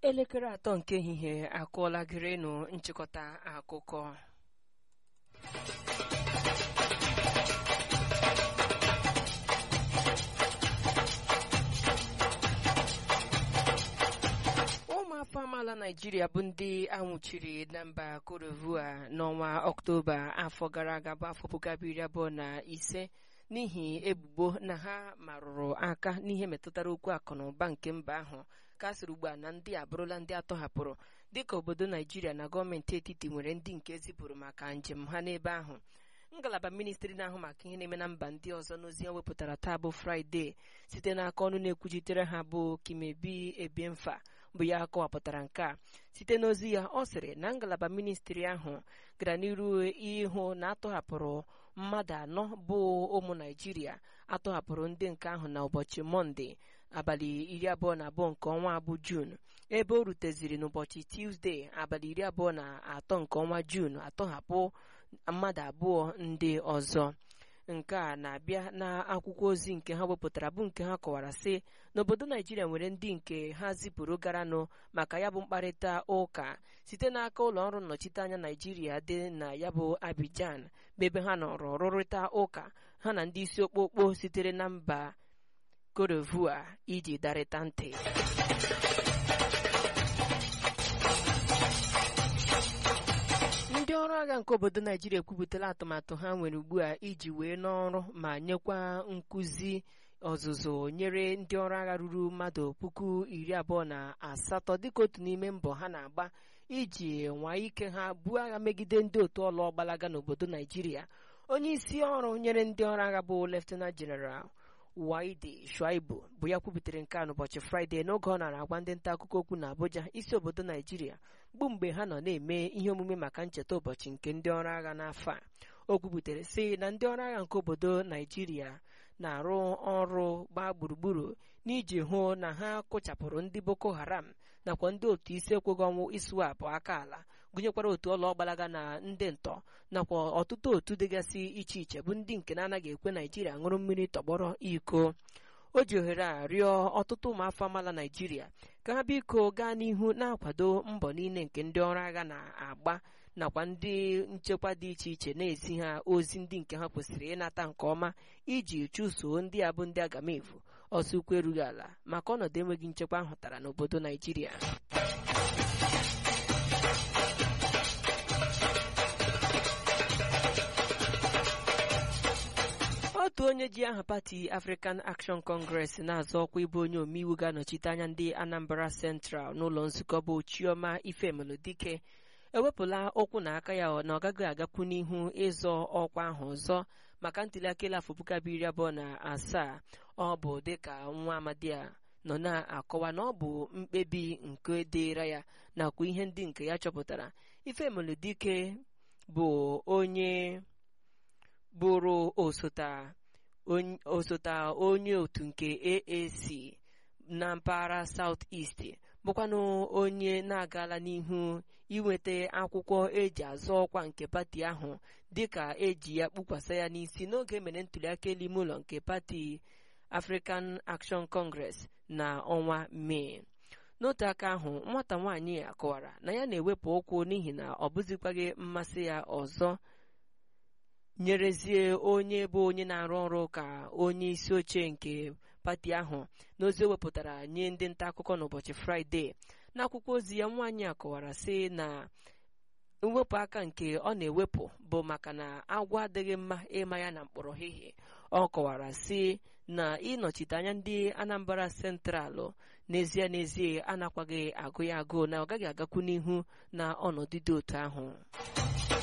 elekere atọ nke ehihie akụọla gịrịnụ nchịkọta akụkọ ụmụafọ amaala naijiria bụ ndị anwụchiri na mba korovua n'ọnwa ọktoba afọ gara aga bụ afọ puku abụọ iri abụọ na ise n'ihi ebubo na ha marụrụ aka n'ihe metụtara okwu akụ na ụba nke mba ahụ ka a sịrị ugbu a na ndị abụrụla ndị atọhapụrụ dịka obodo naijiria na gọọmenti etiti nwere ndị nke zipụrụ maka njem ha n'ebe ahụ ngalaba ministri na-ahụ maka ihe na-eme na mba ndị ọzọ n'ozi ya wepụtara taa bụ fraịde site n'aka ọnụ na-ekwuchitere ha bụ kimebi ebiemfa bụ ya kọwapụtara nke a site n'ozi ya ọ sịrị na ngalaba ministri ahụ gara n'iru ịhụ na atọhapụrụ mmadụ anọ bụ ụmụ naijiria atọhapụrụ ndị nke ahụ na ụbọchị mọnde abalị iri abụọ na abụọ nke ọnwa abụ juun ebe o ruteziri n'ụbọchị tuzdee abalị iri abụọ na atọ nke ọnwa juun atọhapụ mmadụ abụọ ndị ọzọ nke a na-abịa n'akwụkwọ ozi nke ha wepụtara bụ nke ha kọwara sị n'obodo naijiria nwere ndị nke ha zipụrụ garanụ maka ya bụ mkparịta ụka site n'aka ụlọ ọrụ nnọchiteanya naijiria dị na ya bụ abijan bụ ebe ha nọrọ rụrịta ụka ha na ndị isi okpokpo sitere na mba korovua iji darịta ntị ndị ọrụ agha nke obodo naijiria ekwupụtala atụmatụ ha nwere ugbu a iji wee n'ọrụ ma nyekwa nkụzi ọzụzụ nyere ndị ọrụ agha ruru mmadụ puku iri abụọ na asatọ dịka otu n'ime mbọ ha na-agba iji nwaa ike ha buo agha megide ndị otu ọlụ ọgbalaga n'obodo naijiria onye isi ọrụ nyere ndị ọrụ agha bụ leftenant jeneral waide shuaibu bụ ya kwubutere nke a n'ụbọchị fraịde n'oge ọ nara agwa ndị nta akụkọ okwu na abuja isi obodo naijiria bụ mgbe ha nọ na-eme ihe omume maka ncheta ụbọchị nke ndị ọrụ agha n'afọ a o kwubutere sị na ndị ọrụ agha nke obodo naijiria na-arụ ọrụ gbaa gburugburu n'iji hụ na ha kụchapụrụ ndị boko haram nakwa ndị otu isi ekweghị ọnwụ iswapụ aka ala gụnyekwara otu ọlụ ọgbalaga na ndị ntọ nakwa ọtụtụ otu dịgasị iche iche bụ ndị nke na-anaghị ekwe naijiria ṅụrụ mmiri tọgbọrọ iko o ji ohere a rịọ ọtụtụ ụmụafọ amaala naijiria ka ha biko gaa n'ihu na-akwado mbọ niile nke ndị ọrụ agha na-agba nakwa ndị nchekwa dị iche iche na-ezi ha ozi ndị nke ha kwesịrị ịnata nke ọma iji chụsoo ndị a bụ ndị agamevu ọsọ ukwu erughị ala maka ọnọdụ enweghị nchekwa ahụtara n'obodo naijiria otu onye ji aha pati African Action Congress na-azọ ọkwa ịbụ onye omeiwu ga-anọchite anya ndị Anambra Central n'ụlọ nzukọ bụ Chioma Ifemelodike ewepụla ụkwụ na aka ya na ọ gaghị agakwu n'ihu ịzọ ọkwa ahụ ọzọ maka ntụliaka elu afọ puku abụọ iri abụọ na asaa ọ bụ dịka nwa amadi a nọ na-akọwa na ọ bụ mkpebi nke dịra ya nakwa ihe ndị nke ya chọpụtara Ifemelodike bụ onye bụrụ osote onye otu nke AAC na mpaghara South East bụkwanụ onye na-agala n'ihu inweta akwụkwọ eji azọ ọkwa nke pati ahụ dịka eji ya kpukwasa ya n'isi n'oge mere ntụliaka elu ime ụlọ nke pati African Action Congress na ọnwa Mee n'otu aka ahụ nwata nwaanyị ya kọwara na ya na-ewepụ ụkwụ n'ihi na ọ bụzikwaghị mmasị ya ọzọ nyerezie onye bụ onye na-arụ ọrụ ka onye isi oche nke pati ahụ n'ozi o wepụtara nye ndị nta akụkọ n'ụbọchị fraịde n'akwụkwọ ozi ya nwaanyị a kọwara sị na mwepụ aka nke ọ na-ewepụ bụ maka na agwọ adịghị mma ịma ya na mkpọrọ hihie ọ kọwara sị na ịnọchite anya ndị Anambra Centralụ n'ezie n'ezie anakwaghị agụ ya agụụ na ọ gaghị agakwu n'ihu na ọnọdụ dị otu ahụ